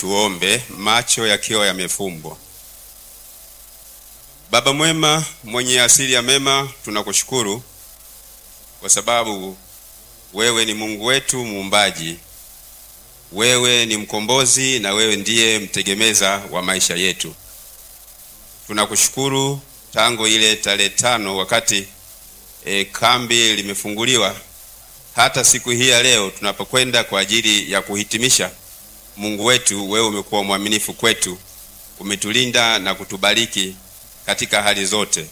Tuombe, macho yakiwa yamefumbwa. Baba mwema, mwenye asili ya mema, tunakushukuru kwa sababu wewe ni Mungu wetu muumbaji, wewe ni mkombozi na wewe ndiye mtegemeza wa maisha yetu. Tunakushukuru tangu ile tarehe tano wakati e, kambi limefunguliwa hata siku hii ya leo tunapokwenda kwa ajili ya kuhitimisha. Mungu wetu, wewe umekuwa mwaminifu kwetu, umetulinda na kutubariki katika hali zote.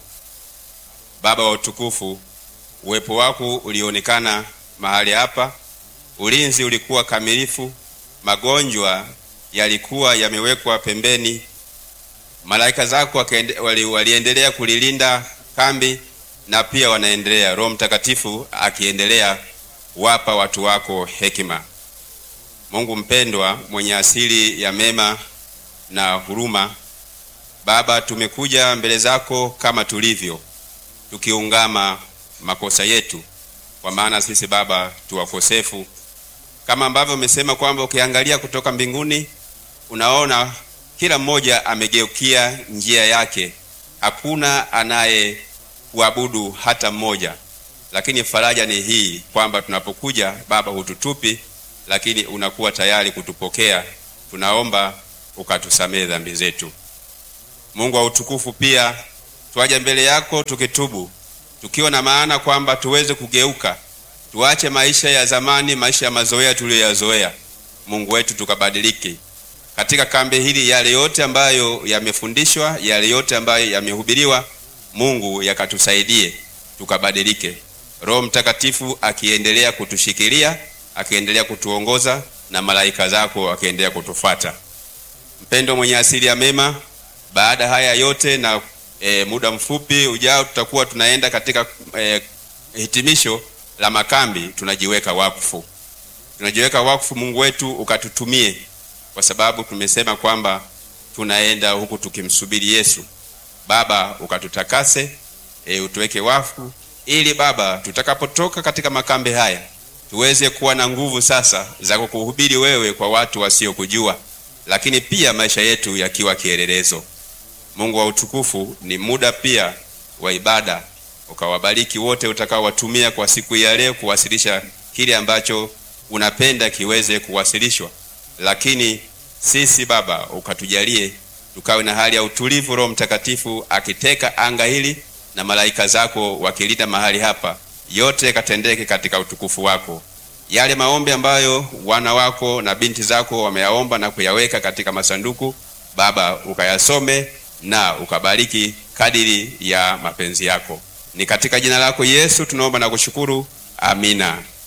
Baba wa utukufu, uwepo wako ulionekana mahali hapa, ulinzi ulikuwa kamilifu, magonjwa yalikuwa yamewekwa pembeni, malaika zako wali, waliendelea kulilinda kambi na pia wanaendelea, Roho Mtakatifu akiendelea wapa watu wako hekima. Mungu mpendwa, mwenye asili ya mema na huruma, Baba, tumekuja mbele zako kama tulivyo, tukiungama makosa yetu, kwa maana sisi Baba tu wakosefu, kama ambavyo umesema kwamba ukiangalia kutoka mbinguni unaona kila mmoja amegeukia njia yake, hakuna anaye kuabudu hata mmoja. Lakini faraja ni hii kwamba tunapokuja Baba hututupi, lakini unakuwa tayari kutupokea. Tunaomba ukatusamehe dhambi zetu. Mungu wa utukufu, pia twaja mbele yako tukitubu, tukiwa na maana kwamba tuweze kugeuka, tuache maisha ya zamani, maisha ya mazoea tuliyoyazoea. Mungu wetu, tukabadiliki katika kambi hili, yale yote ambayo yamefundishwa, yale yote ambayo yamehubiriwa, Mungu yakatusaidie tukabadilike. Roho Mtakatifu akiendelea kutushikilia, akiendelea kutuongoza na malaika zako akiendelea kutufuata. Mpendo mwenye asili ya mema, baada haya yote na e, muda mfupi ujao tutakuwa tunaenda katika e, hitimisho la makambi. Tunajiweka wakfu, tunajiweka wakfu. Mungu wetu ukatutumie, kwa sababu tumesema kwamba tunaenda huku tukimsubiri Yesu. Baba ukatutakase, e, utuweke wakfu ili Baba tutakapotoka katika makambi haya tuweze kuwa na nguvu sasa za kukuhubiri wewe kwa watu wasiokujua, lakini pia maisha yetu yakiwa kielelezo. Mungu wa utukufu, ni muda pia wa ibada, ukawabariki wote utakaowatumia kwa siku ya leo kuwasilisha kile ambacho unapenda kiweze kuwasilishwa, lakini sisi Baba ukatujalie tukawe na hali ya utulivu, Roho Mtakatifu akiteka anga hili na malaika zako wakilinda mahali hapa, yote yakatendeke katika utukufu wako. Yale maombi ambayo wana wako na binti zako wameyaomba na kuyaweka katika masanduku, Baba ukayasome na ukabariki kadiri ya mapenzi yako. Ni katika jina lako Yesu tunaomba na kushukuru, amina.